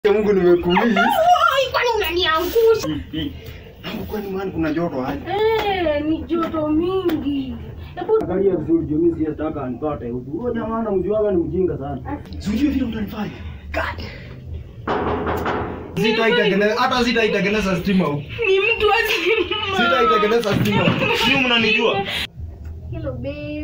Mungu nimekumiss. Oi, kwani unaniangusha? Hapo kwani man kuna joto aje? Eh, ni joto mingi. Hebu Angalia vizuri juu mimi siyataka anipate huku. Huyo jamaa namjuaga ni mjinga sana. Sijui vile unanifanya. God. Sitaitengeneza hata sitaitengeneza stima huku. ni mtu azima. Sitaitengeneza stima huku. Sio mnanijua? Hello babe.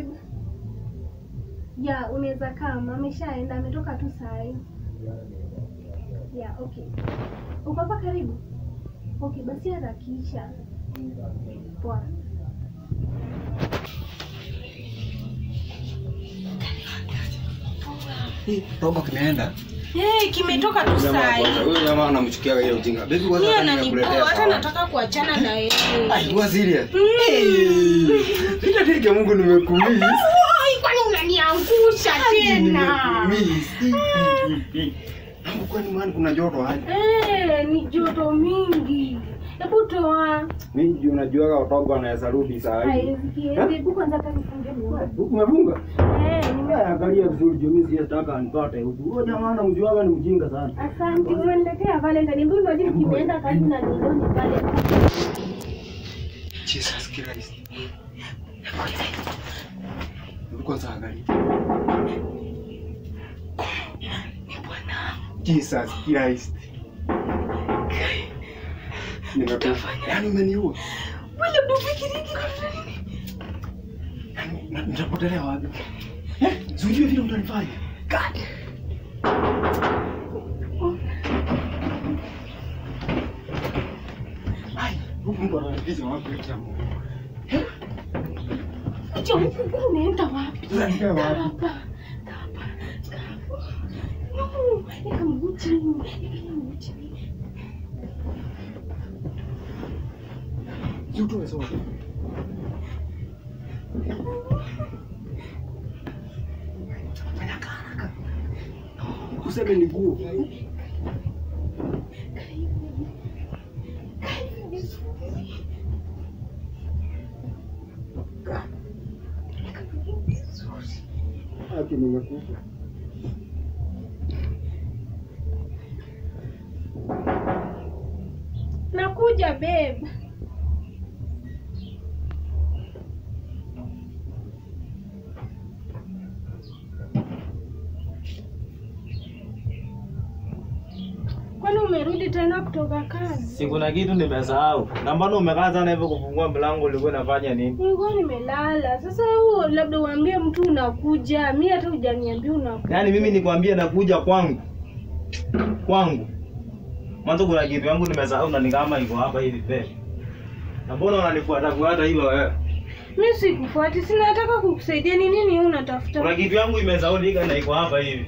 Ya, unaweza kama ameshaenda ametoka tu saa hii. Ya, okay. Uko hapa karibu? Okay, basi harakisha. Poa. Robo kimeenda. Eh, kimetoka tu saa hii. Huyo jamaa anamchukia ile ujinga. Baby Mimi kwanza ananipoa nimekuletea hata sawa. nataka kuachana na yeye. Ai, kwa serious. Nitateke Mungu nimekumiss. Oi, kwani unaniangusha tena? Nimekumiss. Hapo kwani man kuna joto aje? Eh, ni joto mingi. Hebu toa. Mimi juu najuaga watogo anaweza rudi saa hii. Haiwezi. Hebu kwanza kanifunge mlango. Huku umefunga? Eh, nime Eh, Angalia vizuri juu mimi siyataka anipate huku. Huyo jamaa namjuaga ni mjinga sana. Asante, umeniletea Valentine. Mbona unajua kimeenda kazi na nilioni pale. Jesus Christ. Hebu Kwanza angalia. Jesus Christ. Nimekufa. Yaani umeniua. Wala bufikiri Yaani na- nitapotelea wapi? Eh? Sijui vile unanifanya. God. Ai, huyu Mungu ananificha wapi kia Mungu? Acha huku huku unaenda wapi? Unaenda wapi? Hapa. Hapa. Hapa. No, eka mguu chini. Eka mguu chini. Yutoe sote. Fanya haraka. Useme ni nguo. Haki nimekufa. Nakuja babe. Kwani umerudi tena kutoka kazi? Si kuna kitu nimesahau. Na mbona umekaa sana hivyo kufungua mlango ulikuwa unafanya nini? Nilikuwa nimelala. Sasa huo labda uambie mtu unakuja. Mimi hata hujaniambia unakuja. Yaani mimi nikwambie nakuja kwangu. Kwangu. Mwanzo kuna kitu yangu nimesahau na ni kama iko hapa hivi pe. Na mbona unanifuata fuata hivyo wewe? Mimi sikufuati, sina nataka kukusaidia. Ni nini wewe unatafuta? Kuna kitu yangu imesaulika na iko hapa hivi.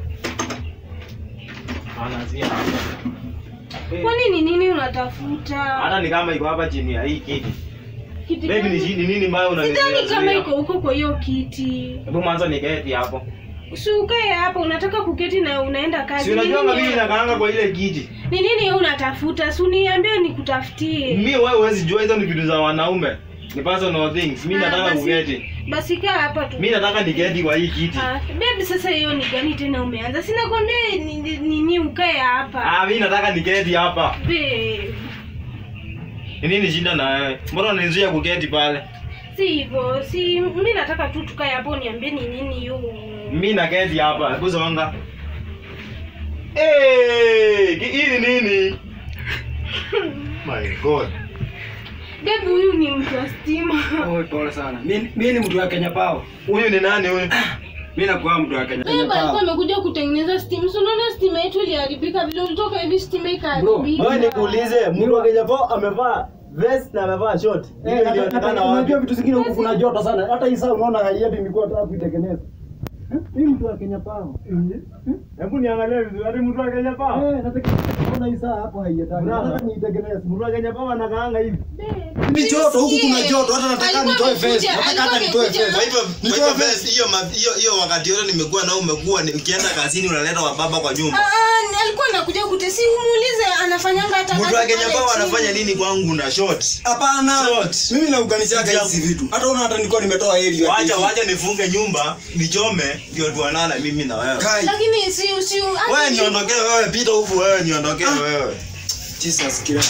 Anazia. Kwani ni nini unatafuta? Hata ni kama iko hapa chini ya hii kiti. Kiti Baby ni gani? shi- ni nini mbaya unanizuia? Sidhani kama zuia? iko huko kwa hiyo kiti. Hebu mwanzo niketi hapo. Si ukae hapa, unataka kuketi na unaenda kazi. Si Ni unajua nini- mimi nakaanga kwa ile kiti. Ni nini wewe unatafuta? Si uniambie nikutafutie. Mimi wewe huwezi jua hizo ni vitu za wanaume. Ni personal things. Mimi Ah, nataka basi- kuketi. Basi kaa hapa tu. Mimi nataka niketi kwa hii kiti. Ah, baby sasa hiyo ni gani tena umeanza? Sina kwambia ni ni- nini ukae hapa. Ah, mimi nataka niketi hapa. Babe. Ni nini shida na wewe? Mbona unanizuia kuketi pale? Si hivyo, si mimi nataka tu tukae hapo niambie ni nini hiyo. Mimi naketi hapa. Hebu songa. Eh, ki- hii ni nini? My God. Babe huyu ni mtu wa stima. Oh, pole sana. Mimi mimi ni mtu wa Kenya Power. Huyu ni nani huyu? Mimi nakuwa mtu wa Kenya Babe alikuwa Power. amekuja kutengeneza steam. So unaona stima yetu iliharibika vile ulitoka hivi stima Bro, ikaharibika. Wewe nikuulize, mtu wa Kenya po amevaa vest na amevaa short. Eh, Hiyo na- na- ilionekana na- wapi? unajua vitu zingine huku kuna joto sana. Hata hii saa unaona haiendi nilikuwa nataka kuitengeneza. Eh, Mimi mtu wa Kenya Power. Hebu niangalie vizuri, hadi mtu wa Kenya po. Eh, nataka kuona hii saa hapo haiendani. Brother. Nataka niitengeneze. Mtu wa Kenya po anakaanga hivi. Ni joto huku kuna joto hata nataka Alikuwa nitoe amekuja- vest. Nataka hata alikuwa nitoe amekuja- vest. Kwa hivyo kwa Nitoe hivyo vest. best hiyo ma- hiyo hiyo wakati yote nimekuwa na umekuwa ni- ukienda kazini unaleta wababa kwa nyumba. Ah, ah, alikuwa anakuja kutesi umuulize ana anafanyanga hata Mtu kazi wa Kenya pale Power chini. anafanya nini kwangu na short? Hapana. Short. Mimi nauganishaga hizi vitu. Hata una hata nilikuwa nimetoa heli Wacha wacha nifunge nyumba, nichome ndio tuanana mimi na wewe. Kai. lakini si si Wewe niondokee wewe, pita huku wewe niondokee wewe. Jesus Christ.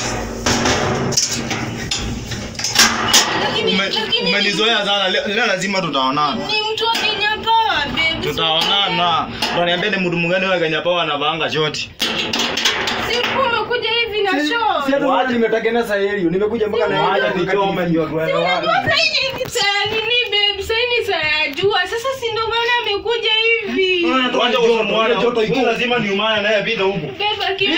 lakini Ume- lakini Umenizoea sana. Leo leo lazima tutaonana. ni mtu wa Kenya Power babe. Tutaonana. Unaniambia ni mtu mgani wa Kenya Power anavaanga short? Si ulikuwa umekuja hivi na Si show. hata unaona nimetengeneza helio. Nimekuja mpaka na Wacha helio nichome ndio tuende wapi. Unajua sasa hii ni saa nini babe? Sasa hii ni saa ya jua. Sasa si ndo maana amekuja hivi. Wacha usimuone joto iko. Lazima niumane naye pita huku. Babe akimi.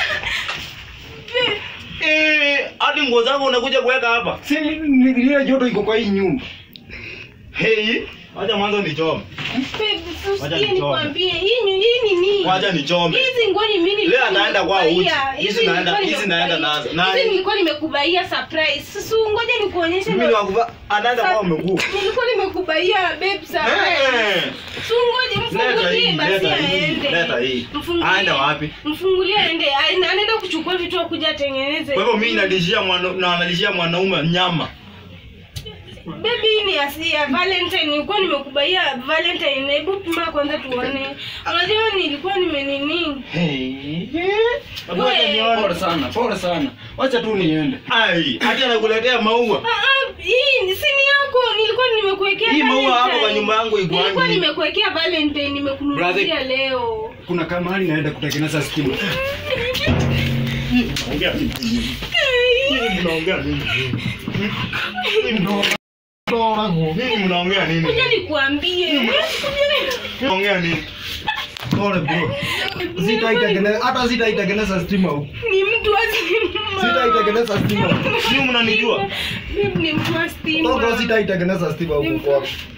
Eh, hadi nguo zangu unakuja kuweka hapa. Si ni- ni- ile joto iko kwa hii nyumba. Hey, wacha mwanzo nichome. Babe, Wacha usikie nichome. nikwambie. Hii ni hii ni nini? Wacha nichome. Hizi nguo ni mimi Leo anaenda kwa uchi. nimekubaia. Hizi Hizi naenda- nilikuwa hizi naenda nimekubaia. nazo. Na- Hizi nilikuwa nimekubaia surprise. Sasa ngoja nikuonyeshe. Mimi ndo- ni wakuva anaenda kwa mguu. Nilikuwa nimekubaia babe surprise. Eh. Si ngoja Leta mfungulie hii, basi leta hii, aende. leta hii. Mfungulie. Aende wapi? Mfungulie aende. Aende- Anaenda kuchukua vitu akuja atengeneze. Kwa hivyo mimi nalishia mwana na analishia mwanaume nyama. Baby hii ni asi ya Valentine. Nilikuwa nimekubaia Valentine. Hebu pima kwanza tuone. Unajua nilikuwa nimenini. Hey. Hebu We. acha nione. Pole sana, pole sana. Wacha tu niende. Ai, hata anakuletea maua. Ah, ah, hii ni- si ni yako. Nilikuwa nimekuwekea Hii maua Valentine. hapo kwa nyumba yangu iko Nilikuwa wapi? nimekuwekea Valentine nimekununulia Brother. leo. Kuna kama hali naenda kutengeneza stima. Ongea nini? Mnaongea nini? Nini mnaongea nini? Kuja nikuambie. Mnaongea nini? Pole bro. Sitaitengeneza hata sitaitengeneza stima huko. Ni mtu wa stima. Sitaitengeneza stima huko. Sio mnanijua? Mimi ni mtu wa stima. Toka sitaitengeneza stima Ni huko mtu- kwako.